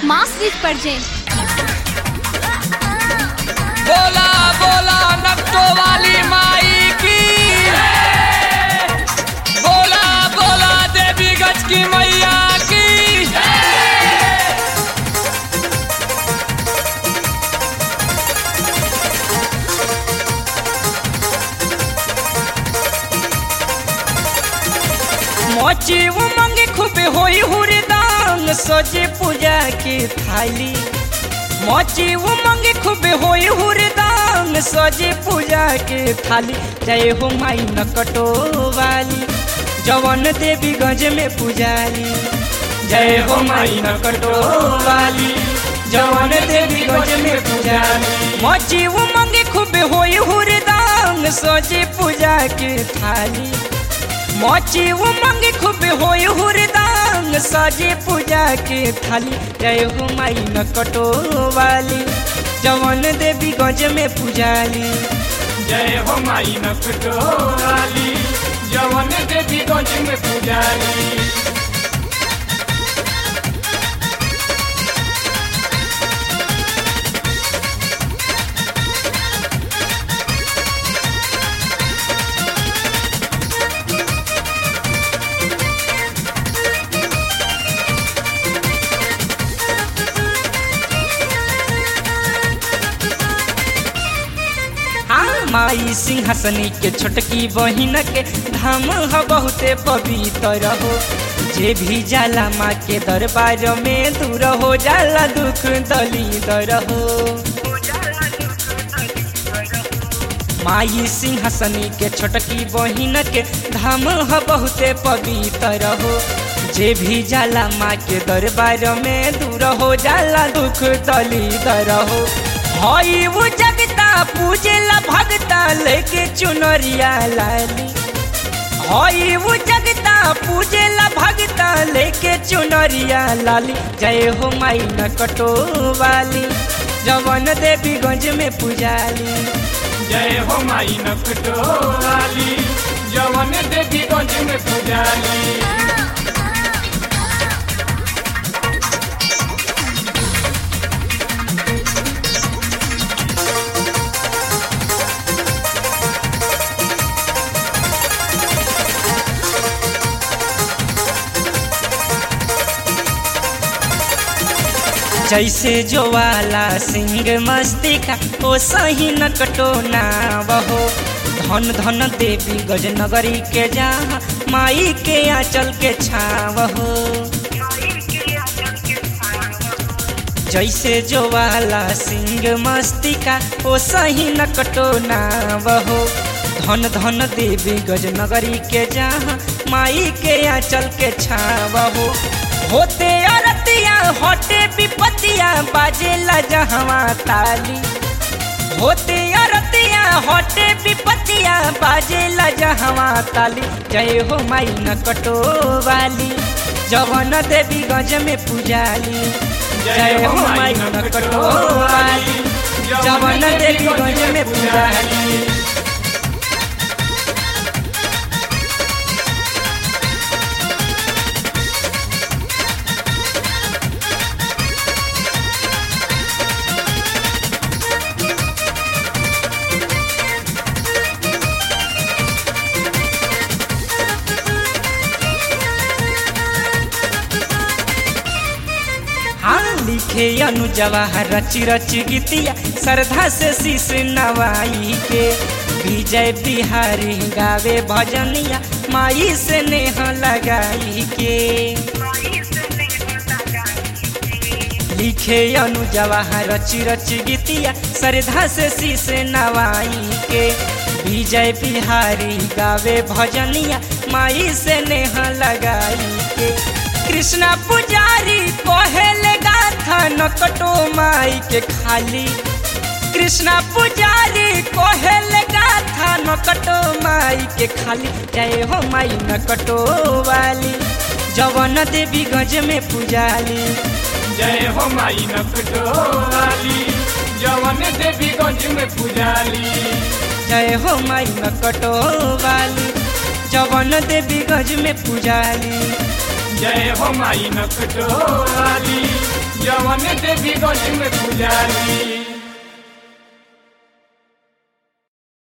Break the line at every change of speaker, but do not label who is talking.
mask present
बोला बोला नक्टो वाली माई की बोला बोला देवी गज की मैया की मोची उमंग खूब होई हुरदान सजे पूजा की थाली मोची उमंग खूब होई हुरदान सजे पूजा के थाली जय हो माई नकटो वाली जवन देवी गंज में पुजारी जय हो माई नकटो वाली जवन देवी गंज में पुजारी मोची उमंग खूब होई हुरदान सजे पूजा के थाली मोची उमंग खूब होय हुरदान सजे पूजा के थाली जय हो माई नकटो वाली जवन देवी गंज में पुजाली
जय हो माई नकटो वाली जवन देवी गंज में पुजारी
हाँ माई सिंहासनी के छोटकी बहिन के धाम ह बहुते पवित्र हो जे भी जाला माँ के दरबार में दूर हो जाला दुख दलिदर हो माई सिंहासनी के छोटकी बहिन के धाम ह बहुते पवित्र हो जे भी जाला माँ के दरबार में दूर हो जाला दुख दलिदर हो हई वो जगता पूजेला भगता लेके चुनरिया लाली हई वो जगता पूजेला भगता लेके चुनरिया लाली जय हो माई नकटो वाली जवन देवी गंज में पुजाली
जय हो माई नकटो वाली जवन देवी गंज में पुजारी
जैसे जो वाला सिंह मस्ती का ओ सही नकटो ना बहो धन धन देवी गजनगरी के जहाँ माई के आंचल के छाव हो जैसे जो वाला सिंह मस्ती का ओ सही नकटो ना बहो धन धन देवी गजनगरी के जहाँ माई के आंचल के छाव हो होते अरतिया होते विपतिया बाजेला जहवा ताली होते अरतिया होते विपतिया बाजेला जहवा ताली जय हो माई नकटो वाली जवन देवी गंज में पुजाली जय हो माई नकटो वाली जवन देवी गंज में पुजाली हाँ लिखे अनुजवाहर रची रची गीतिया श्रद्धा से शीश नवाई के विजय बिहारी गावे भजनिया माई से नेह लगाई के लिखे अनुजवाहर रची रची गीतिया श्रद्धा से शीश नवाई के विजय बिहारी गावे भजनिया माई से नेह लगाई के कृष्णा पुजारी कोहेले गाथा नकटो माई के खाली कृष्णा पुजारी कोहेले गाथा नकटो माई के खाली जय हो माई नकटो वाली जवन देवी गंज में पुजाली
जय हो माई नकटो वाली जवन देवी गंज में पुजाली
जय हो माई नकटो वाली जवन देवी गंज में पुजाली
जय हो माई नकटो वाली जवन जवन देवी गंज में पूजाली